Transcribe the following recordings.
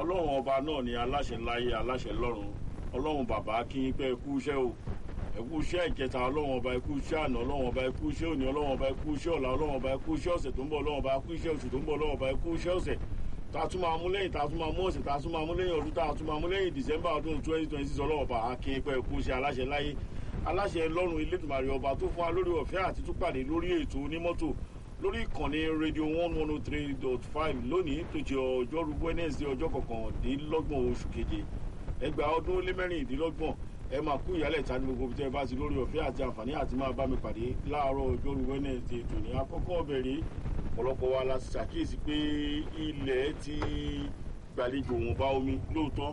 ọlọ́run ọba náà ni aláṣẹ láyé aláṣẹ lọ́run ọlọ́run bàbá kí n pẹ́ kú iṣẹ́ o ẹkú iṣẹ́ ìkẹta ọlọ́run ọba ẹkú iṣẹ́ àná ọlọ́run ọba ẹkú iṣẹ́ òní ọlọ́run ọba ẹkú iṣẹ́ ọ̀la ọlọ́run ọba ẹkú iṣẹ́ ọ̀sẹ̀ tó ń bọ̀ ọlọ́run ọba ẹkú iṣẹ́ oṣù tó ń bọ̀ ọlọ́run ọba ẹkú iṣẹ́ ọ̀sẹ̀ tá a tún máa mú lẹ́yìn tá a tún máa mú ọ̀sẹ̀ tá a tún máa mú lẹ́yìn ọdún tá a tún máa mú lẹ́yìn December ọdún twenty twenty six ọlọ́run ọba akin pẹ́ ẹkú iṣẹ́ aláṣẹ láyé aláṣẹ lọ́run Elédùmarè ọba tó fún wa lórí ọ̀fẹ́ àti tún pàdé lórí ètò onímọ́tò lórí ìkànnì rédíò one one oh three dot five lónìí tó jẹ́ ọjọ́rú Wednesday ọjọ́ kọkàndínlọ́gbọ̀n oṣù keje ẹgbàá ọdún ó lé mẹ́rìndínlọ́gbọ̀n ẹ máa kú ìyálẹ̀ ta ní gbogbo bí tẹ́ ẹ bá ti lórí ọ̀fẹ́ àti àǹfààní àti máa bá mi pàdé láàárọ̀ ọjọ́rú Wednesday tòní àkọ́kọ́ bẹ̀rẹ̀ ọ̀pọ̀lọpọ̀ wa la ṣàkíyèsí pé ilẹ̀ ti gbàlejò wọn bá omi lóòótọ́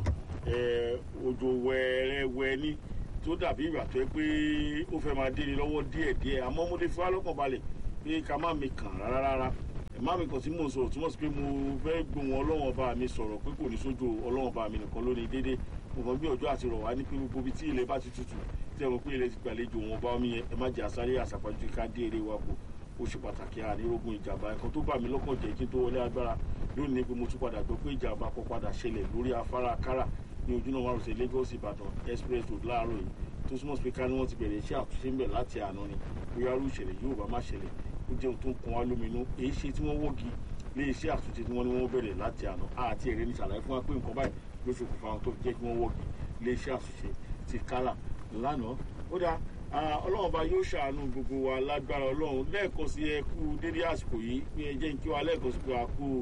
òjò wẹ́ẹ́rẹ́wẹ́ ní tó dàbí ìgbà tó yẹ pé ó fẹ́ máa dé ni lọ́wọ́ díẹ̀díẹ̀ àmọ́ mo lè fi wá lọ́kàn balẹ̀ pé ká má mi kàn rárá rárá má mi kàn sí mò ń sọ̀rọ̀ túmọ̀ sí pé mo fẹ́ gbóhùn ọlọ́wọ́n ọba mi sọ̀rọ̀ pé kò ní sójú ọlọ́wọ́n ọba mi nìkan lónìí déédéé mo kàn gbé ọjọ́ àti rọ̀ wá ní pé gbogbo ibi tí ilẹ̀ bá ti tutù tí ẹ mọ̀ pé ilẹ̀ ti gbàlejò wọn bá omi yẹn ẹ má jẹ́ àsáré àsàpàjù ká dé eré wa kù ó ṣe pàtàkì ànírógun ìjàmbá ẹ̀kan tó bà mí lọ́kàn jẹ́ kí n tó wọlé agbára lónìí ni pé mo tún padà gbọ́ pé ìjàmbá kan padà ṣẹlẹ̀ lórí afárá kára ní ojúnà márosẹ̀ Lagos Ìbàdàn express road láàárọ̀ yìí tó súnmọ́ sí pé ká ní wọ́n ti bẹ̀rẹ̀ iṣẹ́ àtúnṣe ńbẹ̀ láti àná ni bóyá irú ìṣẹ̀lẹ̀ yóò bá má ṣẹlẹ̀ ó jẹun tó ń kan wá lóminú èyí ṣe tí wọ́n wọ́gi lé iṣẹ́ àtúnṣe tí wọ́n ní wọ́n bẹ̀rẹ̀ láti àná àti èrè ní ṣàlàyé fún wa pé nǹkan báyìí ló ṣokùnfà wọn tó jẹ́ kí wọ́n wọ́gi lé iṣẹ́ àtúnṣe ti kálà lánàá ó dáa ọlọ́run bá yóò ṣàánú gbogbo wa lágbára ọlọ́run lẹ́ẹ̀kan sí ẹ kú dédé àsìkò yìí pé ẹ jẹ́ kí wa lẹ́ẹ̀kan sí pé a kú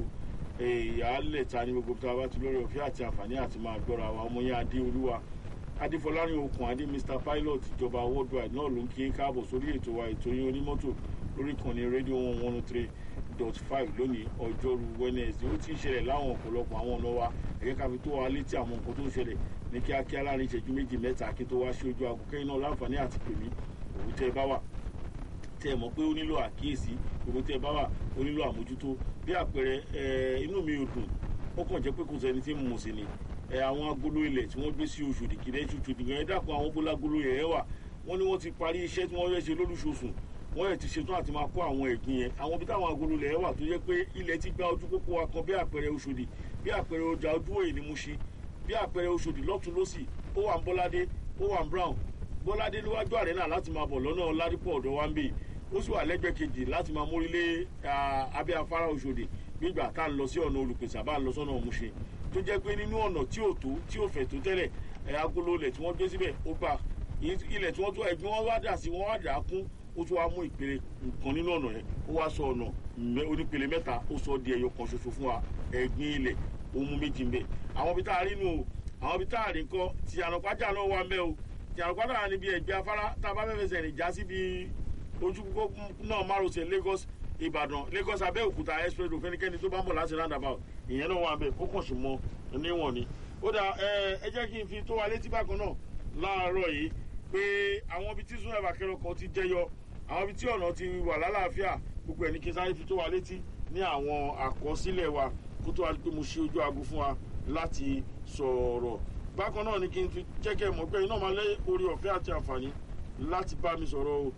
ìyáálẹ̀ ta ní gbogbo tí a bá ti lórí ọ̀fẹ́ àti àǹfààní àti máa gbọ́ra wa ọmọ yẹn adé olúwa adéfọlárin okùn adé mr pilot ìjọba worldwide náà ló ń kí káàbọ̀ sórí ètò wa ètò yín onímọ́tò lórí ìkànnì rédíò one one three dot five lónìí ọjọ́rú wednesday ó ti ń ṣẹlẹ̀ láwọn ọ̀pọ̀lọpọ̀ àwọn ọ̀nà wa ẹ̀yẹ́ ká fi tó wa létí àwọn nǹkan tó ń ṣẹlẹ̀ ní kíákíá láàrin ìṣẹ́jú méjì mẹ́ta kí tó wá sí ojú aago kẹ́yìn náà láǹfààní àti pèmí òun tẹ́ ẹ bá wà tẹ́ ẹ mọ̀ pé ó nílò àkíyèsí òun tẹ́ ẹ bá wà ó nílò àmójútó bí àpẹẹrẹ inú mi ò dùn ó kàn jẹ́ pé kò sẹ́ni tí mo sì ni àwọn agolo ilẹ̀ tí wọ́n gbé sí Ọ̀ṣọ́dì kìdẹ́ Ọ̀ṣọ́dì gan ẹ dákun àwọn bó lágolo yẹn wà wọ́n ní wọ́n ti parí iṣẹ́ tí wọ́n fẹ́ ṣe lólùṣòṣùn wọ́n yẹ ti ṣetán àti máa kó àwọn ẹ̀gbin yẹn àwọn bí táwọn agolo ilẹ̀ wà tó yẹ pé ilẹ̀ ti gba ojú pópó wa kan bí àpẹẹrẹ Ọ̀ṣọ́dì bí àpẹẹrẹ ọjà ojú òye ni mo ṣe bí àpẹẹrẹ Ọ̀ṣọ́dì lọ́tún lọ́sì ó wà ń Bọ́ládé ó wà ń Brown Bọ́ládé níwájú àrẹ́nà láti máa bọ̀ lọ́nà Ládìpọ̀ ọ̀dọ̀ wa ń bè ó sì wà lẹ́gbẹ̀ẹ́ kejì láti máa mórílé abẹ́ afárá Ọ̀ṣọ́dì nígbà tá à ń lọ sí ọ̀nà olùpèsè àbá ń lọ sọ́nà Ọ̀mùṣin tó jẹ́ pé nínú ọ̀nà tí ò tó tí ò fẹ̀ tó tẹ́lẹ̀ agolo ilẹ̀ tí wọ́n gbé síbẹ̀ ó gbà ilẹ̀ tí wọ́n tó ẹ̀gbin wọn wá dà sí wọn wá dà á kún ó tún wá mú ìpele nǹkan nínú ọ̀nà yẹn ó wá sọ ọ̀nà onípele mẹ́ta ó sọ di ẹyọ kan ṣoṣo fún wa ẹ̀gbin ilẹ̀ ó mú méjì ń bẹ àwọn ibi tá a rí nù o àwọn ibi tá a rí kọ́ ti ànàpájà náà wà mẹ́ o ti ànàpájà náà níbi ẹ̀gbẹ́ afárá tá a bá fẹ́ẹ́ fẹsẹ̀ rìn já síbi ojú náà márosẹ̀ Lagos Ìbàdàn Lagos Abẹ́òkúta express road fẹ́nikẹ́ni tó bá ń bọ̀ láti roundabout ìyẹn náà wà bẹ́ẹ̀ ó kàn sí mọ́ níwọ̀n ni ó dà ẹ jẹ́ kí n fi tó wa létí bákan náà láàárọ̀ yìí pé àwọn ibi tí súnmọ́ ìbàkẹ́rọ̀ kan ti jẹyọ àwọn ibi tí ọ̀nà ti wà lálàáfíà gbogbo ẹ̀ ní kí n sáré fi tó wa létí ní àwọn àkọsílẹ̀ wa kó tó wa pé mo ṣe ojú aago fún wa láti sọ̀rọ̀ bákan náà ni kí n fi jẹ́kẹ́ mọ̀ pé iná máa lé orí ọ̀fẹ́ àti àǹfààní láti bá mi sọ̀rọ̀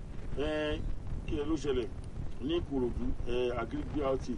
kí ẹ ló ṣẹlẹ̀ ní Ìkòròdú agric brt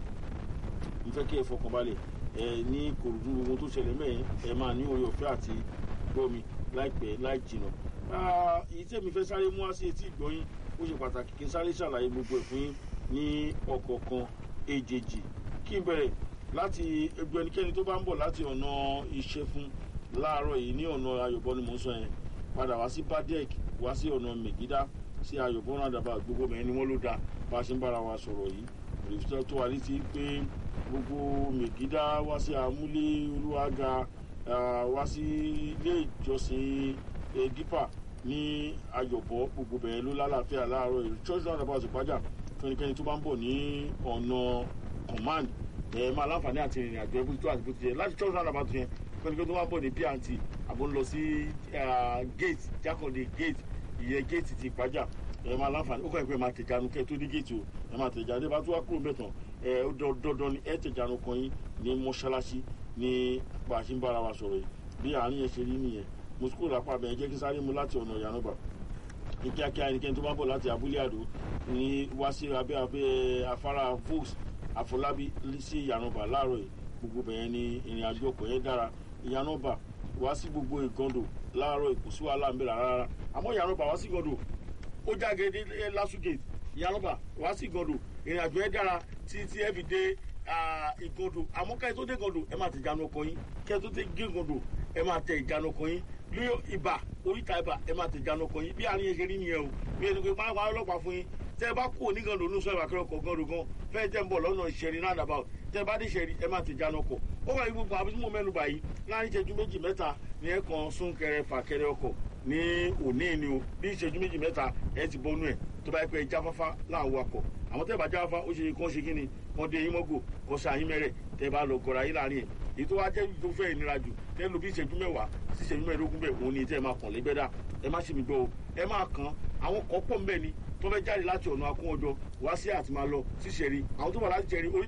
n fẹ́ kí ẹ fọkànbalẹ̀ ẹ ní Ìkòròdú gbogbo tó ṣẹlẹ̀ mẹ́rin ẹ máa ní orí ọ̀fẹ́ àti gbọ́ mi láìpẹ́ láì jìnà èyí tí èmi fẹ́ sáré mú wá sí etí ìgbọ́yìn ó ṣe pàtàkì kí n sáré ṣàlàyé gbogbo ẹ̀ fún yín ní ọ̀kọ̀ọ̀kan èjèèjì kí n bẹ̀rẹ̀ láti ẹgbẹ́ ẹnikẹ́ni tó bá ń bọ̀ láti ọ̀nà Ìṣẹ̀fún láàárọ̀ yìí ní ọ̀nà Ayọ̀bọ ni mò ń sọ yẹn padà wá sí Badek wá sí ọ̀nà Mègídá sí Ayọ̀bọ rádàbà gbogbo mẹ́rin ni wọ́n ló dáa bá a ṣe ń bára wa sọ̀rọ̀ yìí òrìṣẹ́ tó wà létí pé gbogbo Mègídá wá sí Amúlé Olúwaga wá sí ilé ìjọsìn dípà ní Ayọ̀bọ gbogbo bẹ̀rẹ̀ ló lálàáfíà láàárọ̀ yìí church roundabout ìpájà fẹ́nikẹ́ni tó bá ń bọ̀ ní ọ̀nà command ẹ̀ máa láǹfààní àti ìrìn àjò ẹbí tó àti bó ti jẹ láti church roundabout yẹn fẹ́nikẹ́ni tó bá ń bọ̀ ní pnt àbò ń lọ sí gate jákòndé gate ìyẹn gate ti ìpájà ẹ máa láǹfààní ó kàn pé máa tẹ̀jánu kẹ́ tó dé gate o ẹ máa tẹ̀jánu ẹ bá tó wá kúrò mẹ́tàn ẹ dandan ni ẹ tẹ̀jánu kan yín ní mọ́ṣáláṣí ní bá a ṣe ń bára wa sọ̀rọ̀ yìí bí àárín yẹn ṣe rí nìyẹn mo sukuu lápá bẹ́ẹ̀ jẹ́ kí sáré mu láti ọ̀nà ìyànàbà ní kíákíá ẹnikẹ́ni tó bá bọ̀ láti abúlé àdó ní wá sí abẹ́ abẹ́ afárá volks àfọlábí sí ìyànàbà láàárọ̀ yìí gbogbo bẹ̀yẹn ni ìrìn àjò ọkọ̀ yẹn dára ìyànà bà wá sí gbogbo ìgàndò láàárọ̀ kò sí wàhálà ń bẹ̀rẹ̀ rárá àmọ́ ìyànà bà wá sí ìgàndò ó jáde dé lásùgè ìyànà bà wá sí ìgàndò ìrìn àjò yẹn dára títí ẹ fi dé ìgàndò àmọ́ ká ẹ tó dé ìgàndò ẹ máa tẹ ìjánu ọkọ̀ yín ká ẹ tó dé ìgàndò ẹ máa tẹ ìjánu ọkọ̀ yín ní ibà oríta ibà ẹ máa tẹ ìjánu ọkọ̀ yín bí àárín yẹn ṣe rí nìyẹn o bí ẹni pé máa wá ọlọ́pàá fún yín tẹ ẹ bá kú onígàndò ní sọ ìwàkẹ́rẹ́ ọkọ̀ gàndò gan fẹ́ẹ́ tẹ́ ń bọ̀ lọ́nà ìṣẹ̀rí roundabout tẹ ẹ bá dé ìṣẹ̀rí ẹ máa tẹ ìjánu ọkọ̀ ó wà ní gbogbo àbí tí mo mẹ́nu báyìí láàrin ìṣẹ́jú méjì mẹ́ta ní ẹ kan súnkẹrẹ fàkẹrẹ ọkọ̀ ní òní ni o bí ìṣẹ́jú méjì mẹ́ta ẹ ti bọ́nú ẹ̀ tó bá yẹ pé ẹ jáfáfá láwọn wakọ̀ àwọn tẹ́ ẹ bá jáfáfá ó ṣe kán ṣe kíni kán dé yín mọ́gò kán ṣe àyín mẹ́rẹ̀ tẹ́ ẹ bá lọ gọ̀ra yín láàrin ẹ̀ èyí tó wá jẹ́ tó fẹ́ ìnira jù tẹ́ ẹ lo bí ìṣẹ́jú mẹ́wàá sí ìṣẹ́jú mẹ́ẹ̀ẹ́dógún bẹ́ẹ̀ òun ni tẹ́ ẹ máa kàn lẹ́gbẹ́dá ẹ má ṣe mi gbọ́ o ẹ máa kàn àwọn kan pọ̀ mbẹ́ ni tó fẹ́ jáde láti ọ̀nà akún ọjọ́ wá sí àti máa lọ sí ṣẹ̀rí àwọn tó wà láti ṣẹ̀rí orí